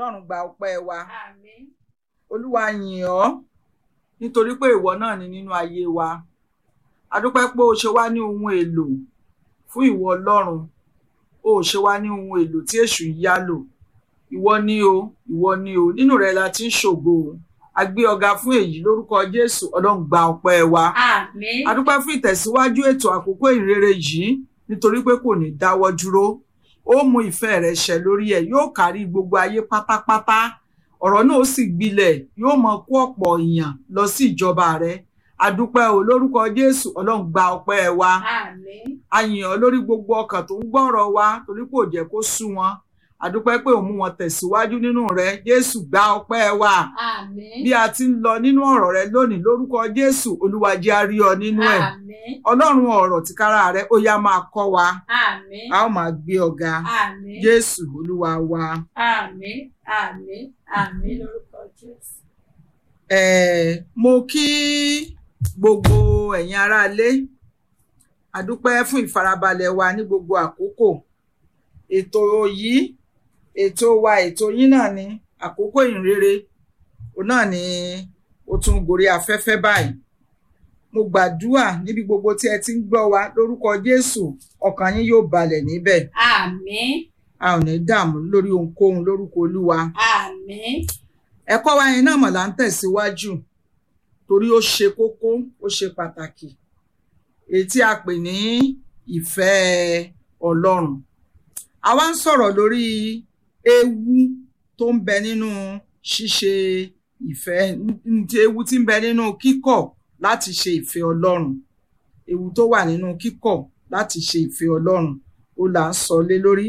ọlọ́run gba ọpẹ́ wa Àmín. olúwa yìn ọ́ nítorí pé ìwọ náà ni nínú ayé wa a dúpẹ́ pé o ṣe wá ní ohun èlò fún ìwọ ọlọ́run o ò ṣe wá ní ohun èlò tí èṣù ń yá lò ìwọ ni o ìwọ ni o nínú rẹ la ti ń ṣògo o a gbé ọ̀gá fún èyí lórúkọ jésù ọlọ́run gba ọpẹ́ wa Àmín. a dúpẹ́ fún ìtẹ̀síwájú ètò àkókò ìrere yìí nítorí pé kò ní dáwọ́ dúró ó mú ìfẹ́ rẹ̀ ṣẹ lórí ẹ̀ yóò kárí gbogbo ayé pátápátá ọ̀rọ̀ náà ó sì gbilẹ̀ yóò mọ kó ọ̀pọ̀ èèyàn lọ sí ìjọba rẹ̀ a dúpẹ́ o lórúkọ jésù ọlọ́run gba ọpẹ́ wa Àmín. a yìn ọ́ lórí gbogbo ọkàn tó ń gbọ́rọ̀ wa torí kò jẹ́ kó sú wọn a dúpẹ́ pé òun mú wọn tẹ̀síwájú nínú rẹ̀ jésù gba ọpẹ́ wa Àmín. bí a ti ń lọ nínú ọ̀rọ̀ rẹ̀ lónìí lórúkọ jésù olúwa jẹ́ a rí ọ nínú ẹ̀ Àmín. ọlọ́run ọ̀rọ̀ tìkára rẹ̀ ó yá máa kọ́ wa Àmín. a ó máa gbé ọ̀gá Àmín. jésù olúwa wa. Àmín. Àmín. Àmín lórúkọ Jésù. Eh, mo kí gbogbo ẹ̀yin aráalé a dúpẹ́ fún ìfarabalẹ̀ wa ní gbogbo àkókò ètò yìí ètò wa ètò yín náà ni àkókò ìrere òun náà ni ó tún gorí afẹ́fẹ́ báyìí mo gbàdúrà níbi gbogbo tí ẹ ti ń gbọ́ wa lórúkọ jésù ọkàn yín yóò balẹ̀ níbẹ̀ Àmín. a ò ní dààmú lórí ohunkóhun lórúkọ olúwa Àmín. ẹ̀kọ́ wa yẹn náà mọ̀ là ń tẹ̀síwájú torí ó ṣe kókó ó ṣe pàtàkì èyí tí a pè ní ìfẹ́ ọlọ́run àwa ń sọ̀rọ̀ lórí ewu tó ń bẹ nínú ṣíṣe ìfẹ́ n- n- ewu tí ń bẹ nínú kíkọ̀ láti ṣe ìfẹ́ ọlọ́run ewu tó wà nínú kíkọ̀ láti ṣe ìfẹ́ ọlọ́run ó là ń sọ lé lórí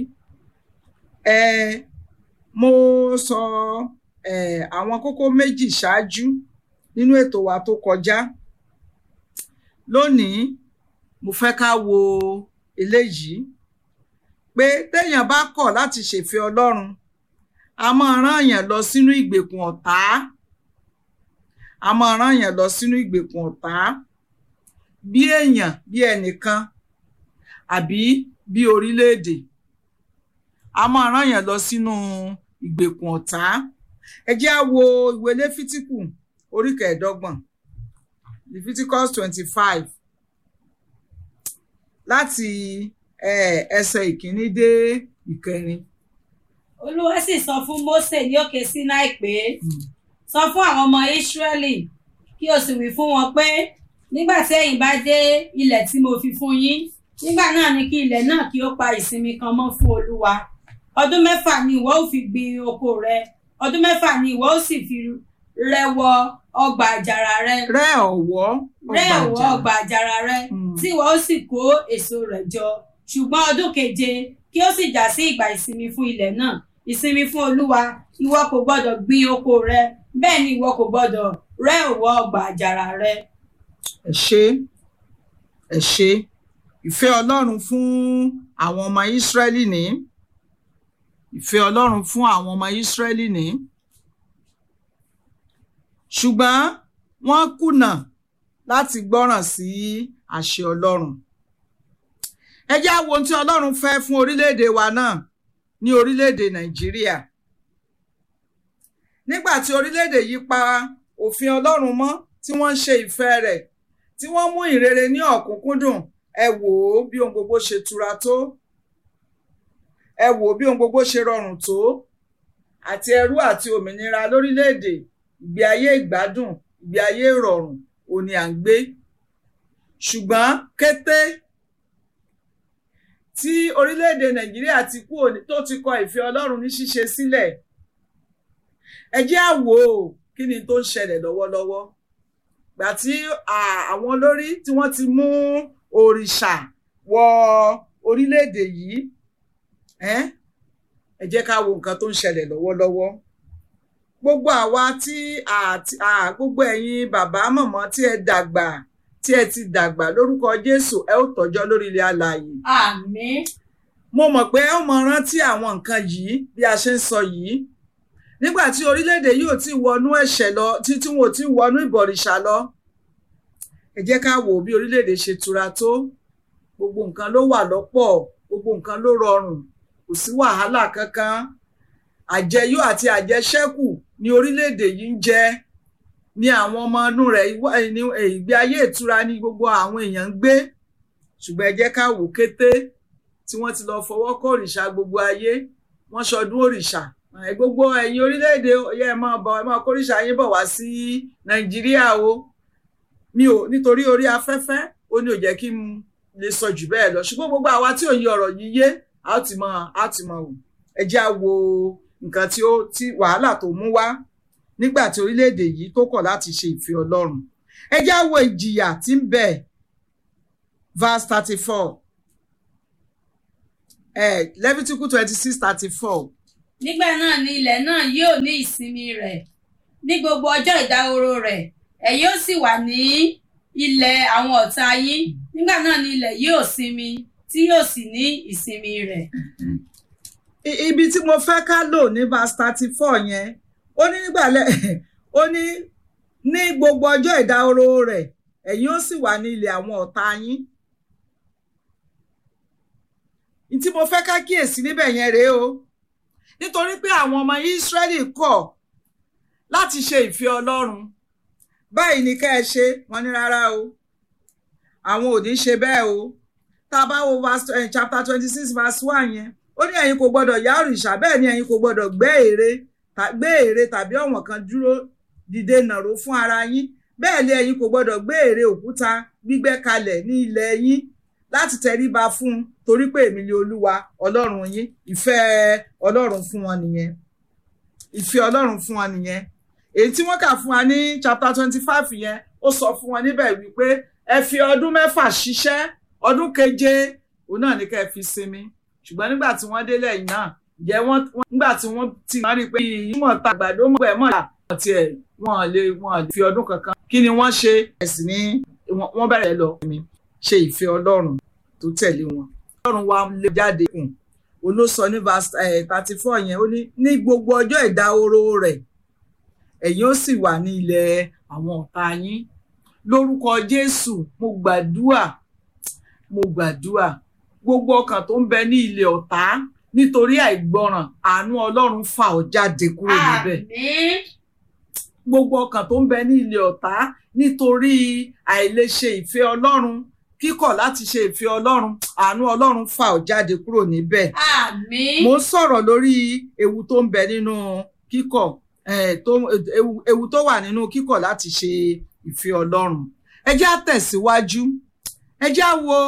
ẹ mo sọ eh, àwọn kókó méjì ṣáájú nínú ètò wa tó kọjá lónìí mo fẹ́ ká wo eléyìí pé téèyàn bá kọ̀ láti ṣèfẹ́ Ọlọ́run a máa rán èèyàn lọ sínú ìgbèkùn ọ̀tá a máa rán èèyàn lọ sínú ìgbèkùn ọ̀tá bí èèyàn bí ẹnìkan àbí bí orílẹ̀-èdè a máa rán èèyàn lọ sínú ìgbèkùn ọ̀tá ẹ jẹ́ á wo ìwé lẹ́fítíkù orí kẹẹ̀ẹ́dọ́gbọ̀n leviticus twenty five láti eh, ẹsẹ̀ ìkíní dé ìkẹrin. Olúwa sì sọ fún Mósè ní òkè Sínáì pé sọ fún àwọn ọmọ Ísírẹ́lì kí o sì wí fún wọn pé nígbà tí ẹ̀yin bá dé ilẹ̀ tí mo fi fún yín nígbà náà ni kí ilẹ̀ náà kí ó pa ìsinmi kan mọ́ fún Olúwa ọdún mẹ́fà ni ìwọ ó fi gbin oko rẹ ọdún mẹ́fà ni ìwọ ó sì fi rẹwọ ọgbà àjàrà rẹ rẹ́ ọ̀wọ́ rẹ́ ọgbà ọ̀wọ́ àjàrà. ọgbà àjàrà rẹ Mm. tí ìwọ ó sì kó èso rẹ̀ jọ ṣùgbọ́n ọdún keje kí ó sì já sí ìgbà ìsinmi fún ilẹ̀ náà ìsinmi fún olúwa ìwọ kò gbọdọ̀ gbin oko rẹ bẹ́ẹ̀ ni ìwọ kò gbọdọ̀ rẹ́ ọ̀wọ́ ọgbà àjàrà rẹ. ẹ ṣé ẹ ṣé ìfẹ́ ọlọ́run fún àwọn ọmọ ìsírẹ́lì ní ìfẹ́ ọlọ́run fún àwọn ọmọ ìsírẹ́lì ní ṣùgbọ́n wọ́n kùnà láti gbọ́ràn sí àṣẹ ọlọ́run ẹ jẹ́ á wo ohun tí ọlọ́run fẹ́ fún orílẹ̀-èdè wa náà ní orílẹ̀-èdè nàìjíríà nígbà tí orílẹ̀-èdè yìí pa òfin ọlọ́run mọ́ tí wọ́n ń ṣe ìfẹ́ rẹ̀ tí wọ́n mú ìrere ní ọ̀kúnkúndùn ẹ wò ó bí ohun gbogbo ṣe tura tó ẹ wò ó bí ohun gbogbo ṣe rọrùn tó àti ẹrú àti òmìnira lórílẹ̀‐èdè ìgbé ayé ìgbádùn ìgbé ayé ìrọ̀rùn òní à ń gbé ṣùgbọ́n kété tí orílẹ̀‐èdè nàìjíríà ti kú òní tó ti kọ ìfẹ́ ọlọ́run ní ṣíṣe sílẹ̀ ẹ jẹ́ á wò ó kí ni tó ń ṣẹlẹ̀ lọ́wọ́lọ́wọ́ gbà tí àwọn olórí tí wọ́n ti mú òrìṣà wọ orílẹ̀-èdè yìí ẹ jẹ́ ká wo nǹkan tó ń ṣẹlẹ̀ lọ́wọ́lọ́wọ́ gbogbo àwa tí gbogbo ẹ̀yin bàbá mọ̀mọ́ tí ẹ dàgbà tí ẹ ti dàgbà lórúkọ Jésù ẹ ó tọ́jọ́ lórí ilẹ̀ alààyè. àmín. mo mọ̀ pé ẹ ó mọ rántí àwọn nǹkan yìí bí a ṣe ń sọ yìí nígbà tí orílẹ̀-èdè yìí ò tí wọnú ẹ̀ṣẹ̀ lọ tí tí wọn ò tí wọnú ìbọ̀rìṣà lọ ẹ jẹ́ ká wò bí orílẹ̀-èdè ṣe tura tó gbogbo nǹkan ló wà lọ́pọ̀ gbogbo nǹkan ló rọrùn kò sí wàhálà kankan àjẹyó àti àjẹṣẹ́kù ní orílẹ̀-èdè yìí ń jẹ ní àwọn ọmọ inú rẹ̀ ìgbé ayé ìtura ní gbogbo àwọn èèyàn ń gbé ṣùgbọ́n ẹ jẹ́ ká wò kété tí wọ́n ti lọ fọwọ́ kọ́ òrìṣà gbogbo ayé wọ́n ṣọdún òrìṣà gbogbo ẹ̀yin orílẹ̀-èdè ọ̀yẹ́ ẹ máa bọ̀ ẹ máa kórìṣà yín bọ̀ wá sí nàìjíríà o mi ò nítorí orí afẹ́fẹ́ ó ní ò jẹ́ kí n lè sọ jù bẹ́ẹ̀ lọ ṣùgbọ́n gbogbo àwa tí ò yí ọ̀rọ̀ yìí yé a ó ti mọ a ó ti mọ wò ẹ jẹ́ á wo nǹkan tí ó tí wàhálà tó mú wá nígbà tí orílẹ̀-èdè yìí tó kọ̀ láti ṣe ìfẹ́ ọlọ́run ẹ jẹ́ á wo ìjìyà tí ń bẹ verse thirty four Leviticus twenty six thirty four nígbà náà ni ilẹ̀ náà yóò ní ìsinmi rẹ̀ ní gbogbo ọjọ́ ìdáhoro rẹ̀ ẹ̀ yóò sì wà ní ilẹ̀ àwọn ọ̀tá yín nígbà náà ni ilẹ̀ yóò sinmi tí yóò sì ní ìsinmi rẹ̀. ibi tí mo fẹ́ ká lò ní verse thirty four yẹn ó ní nígbàlẹ̀ ó ní ní gbogbo ọjọ́ ìdáhoro rẹ̀ ẹ̀yin ó sì wà ní ilẹ̀ àwọn ọ̀tá yín tí mo fẹ́ ká kíyèsí níbẹ̀ yẹn rèé o nítorí pé àwọn ọmọ Ísírẹ́lì kọ̀ láti ṣe ìfẹ́ Ọlọ́run báyìí ni ká ẹ ṣe wọ́n ní rárá o àwọn ò ní ṣe bẹ́ẹ̀ o tá a bá wo verse uh, chapter twenty six verse one yẹn ó ní ẹ̀yin kò gbọ́dọ̀ yá òrìṣà bẹ́ẹ̀ ni ẹ̀yin kò gbọ́dọ̀ gbé ère gbé ère tàbí ọ̀wọ̀n kan dúró dìde nàró fún ara yín bẹ́ẹ̀ ni ẹ̀yin kò gbọ́dọ̀ gbé ère òkúta gbígbẹ́ kalẹ̀ ní ilẹ̀ yín láti tẹríba fún un torí pé èmi ni olúwa ọlọ́run yín ìfẹ́ ọlọ́run fún wọn nìyẹn ìfẹ́ ọlọ́run fún wọn nìyẹn èyí tí wọ́n kà fún wa ní chapter twenty five yẹn ó sọ fún wọn níbẹ̀ wípé ẹ fi ọdún mẹ́fà ṣiṣẹ́ ọdún keje òun náà ní ká ẹ fi sinmi ṣùgbọ́n nígbà tí wọ́n délẹ̀ yìí náà jẹ́ wọ́n nígbà tí wọ́n ti wọ́n rí i pé ìmọ̀ ta àgbàdo mọ̀ ẹ̀ mọ̀ ẹ̀ tiẹ̀ wọ́n lè wọ́n lè fi ọdún kankan kí ni wọ́n ṣe ẹ̀sìn ní wọ́n bẹ̀rẹ̀ lọ ṣe ìfẹ́ ọlọ́run tó tẹ̀lé wọn. ọlọ́run wa lè jáde kùn olóṣọ ní verse thirty four yẹn ó ní ní gbogbo ọjọ́ ìdáhoro rẹ̀ ẹ̀yin ó sì wà ní ilẹ̀ àwọn ọ̀tá yín lórúkọ Jésù mo gbàdúà mo gbàdúà gbogbo ọkàn tó ń bẹ ní ilẹ̀ ọ̀tá nítorí àìgbọràn àánú ọlọ́run fà ọ́ jáde kúrò níbẹ̀. àmín gbogbo ọkàn tó ń bẹ ní ilẹ̀ ọ̀tá nítorí àìlèṣe ìfẹ́ ọlọ́run kíkọ̀ láti ṣe ìfẹ́ ọlọ́run àánú ọlọ́run fà ọ́ jáde kúrò níbẹ̀. àmín mo ń sọ̀rọ̀ lórí ewu tó ń bẹ nínú kíkọ̀ ewu tó wà nínú kíkọ̀ láti ṣe ìfẹ́ ọlọ́run. ẹ jẹ́ á tẹ̀síwájú ẹ jẹ́ á wo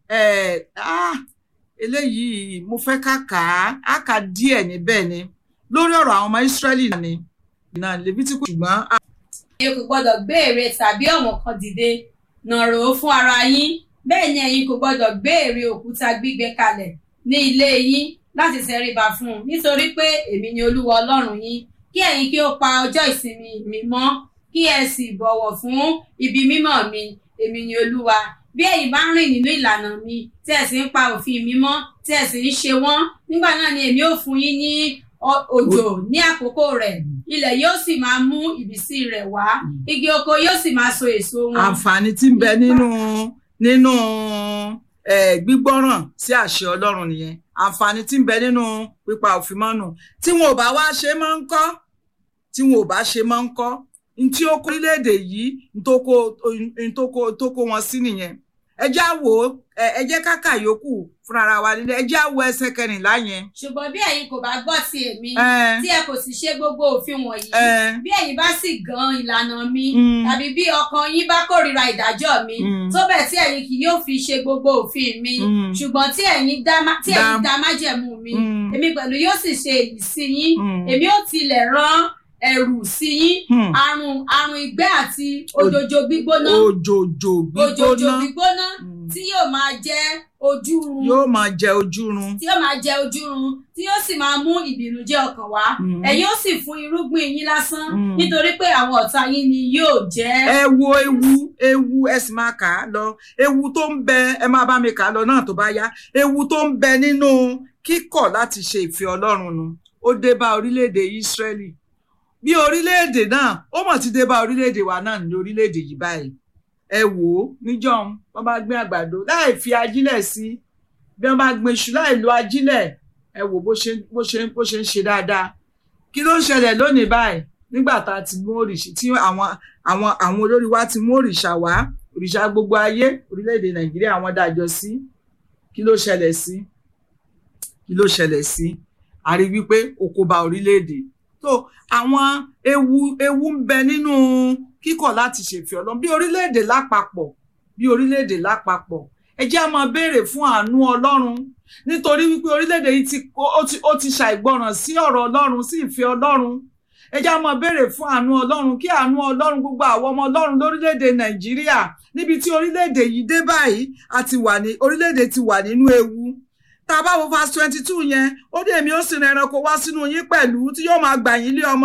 eléyìí mo fẹ́ ká kà á á kà díẹ̀ níbẹ̀ ni lórí ọ̀rọ̀ àwọn ọmọ Ísírẹ́lì ni ìnà Lèvítíkù ṣùgbọ́n. ẹ̀yin kò gbọ́dọ̀ gbé ère tàbí ọ̀wọ̀n kan dìde nàró fún ara yín bẹ́ẹ̀ ni ẹ̀yin kò gbọ́dọ̀ gbé ère òkúta gbígbẹ kalẹ̀ ní ilé yín láti ṣẹríba fún un nítorí pé èmi ni olúwa ọlọ́run yín kí ẹ̀yin kí ó pa ọjọ́ ìsinmi mi mọ́ kí ẹ sì bọ̀wọ̀ fún ibi mímọ́ mi èmi ni olúwa bí ẹ̀yin bá ń rìn nínú ìlànà mi tí ẹ sì ń pa òfin mi mọ́ tí ẹ sì ń ṣe wọ́n nígbà náà ni èmi ó fún yín ní òjò ní àkókò rẹ̀ ilẹ̀ yóò sì máa mú ìbísí rẹ̀ wá igi oko yóò sì máa so èso wọn. àǹfààní tí ń bẹ nínú nínú gbígbọ́ràn sí àṣẹ ọlọ́run nìyẹn àǹfààní tí ń bẹ nínú pípa òfin mọ́nù tí wọn ò bá wá ṣe máa ń kọ́ tí wọn ò bá ṣe máa ń kọ́ ntí ó kó orílẹ̀-èdè yìí ntó kó wọn sí nìyẹn ẹ jẹ́ á wò ó ẹ jẹ́ ká kà yòókù fúnra wa nílé ẹ jẹ́ á wo ẹsẹ̀ kẹrìnlá yẹn. ṣùgbọ́n bí ẹ̀yin kò bá gbọ́ ti èmi Ẹ. tí ẹ kò sì ṣe gbogbo òfin wọ̀nyí Ẹ. bí ẹ̀yin bá sì gan ìlànà mi Mm. tàbí bí ọkàn yín bá kórìíra ìdájọ́ mi Mm. tó bẹ́ẹ̀ tí ẹ̀yin kì yóò fi ṣe gbogbo òfin mi Mm. ṣùgbọ́n tí ẹ̀yin dá má- tí ẹ̀yin Dá- dá májẹ̀mú mi Mm. èmi pẹ̀lú yóò sì ṣe èyí sí yín Mm. èmi ó tilẹ̀ rán ẹ̀rù sí yín Hmm. àrùn àrùn ìgbẹ́ àti òjòjò gbígbóná òjòjò òjòjò gbígbóná gbígbóná Mm. tí yóò máa jẹ́ ojúrun yóò máa jẹ ojúrun. tí yóò máa jẹ ojúrun tí yóò sì máa mú ìbìnújẹ́ ọkàn wá Mm. ẹ̀yin ó sì fún irúgbìn yín lásán Mm. nítorí pé àwọn ọ̀tá yín ni yóò jẹ́. ẹ wo ewu ewu ẹ sì máa kà á lọ ewu tó ń bẹ ẹ máa bá mi kà á lọ náà tó bá yá ewu tó ń bẹ nínú kíkọ̀ láti ṣe ìfẹ́ Ọlọ́run nu ó dé bá orílẹ̀-èdè Ísírẹ́lì bí orílẹ̀-èdè náà ó mọ̀ ti dé bá orílẹ̀-èdè wa náà ní orílẹ̀-èdè yìí báyìí ẹ wò ó níjọ́un wọ́n bá gbé àgbàdo láì fi ajílẹ̀ sí bí wọ́n bá gbé iṣu láì lo ajílẹ̀ ẹ wò bó ṣe bó ṣe bó ṣe ń ṣe dáadáa kí ló ń ṣẹlẹ̀ lónìí báyìí nígbà tá a ti mú òrìṣà tí àwọn àwọn àwọn olórí wa ti mú òrìṣà wá òrìṣà gbogbo ayé orílẹ̀-èdè nàìjíríà wọ́n dájọ́ sí kí ló ṣẹlẹ̀ sí kí ló ṣẹlẹ̀ sí a rí wípé oko ba orílẹ̀-èdè tó àwọn ewu ewu ń bẹ nínú kíkọ̀ láti ṣèfẹ́ ọlọ́run bí orílẹ̀-èdè lápapọ̀ bí orílẹ̀-èdè lápapọ̀ ẹ jẹ́ á máa béèrè fún àánú ọlọ́run nítorí wípé orílẹ̀-èdè yìí ti ó ti ó ti ṣàìgbọràn sí ọ̀rọ̀ ọlọ́run sí ìfẹ́ ọlọ́run ẹ jẹ́ á máa béèrè fún àánú ọlọ́run kí àánú ọlọ́run gbogbo àwọn ọmọ ọlọ́run lórílẹ̀-èdè nàìjíríà níbi tí orílẹ̀-èdè yìí dé báyìí àti wà ní orílẹ̀-èdè ti wà nínú ewu tá a bá wo verse twenty two yẹn ó dé èmi ó sì rán ẹranko wá sínú yín pẹ̀lú tí yóò máa gbà yín lé ọmọ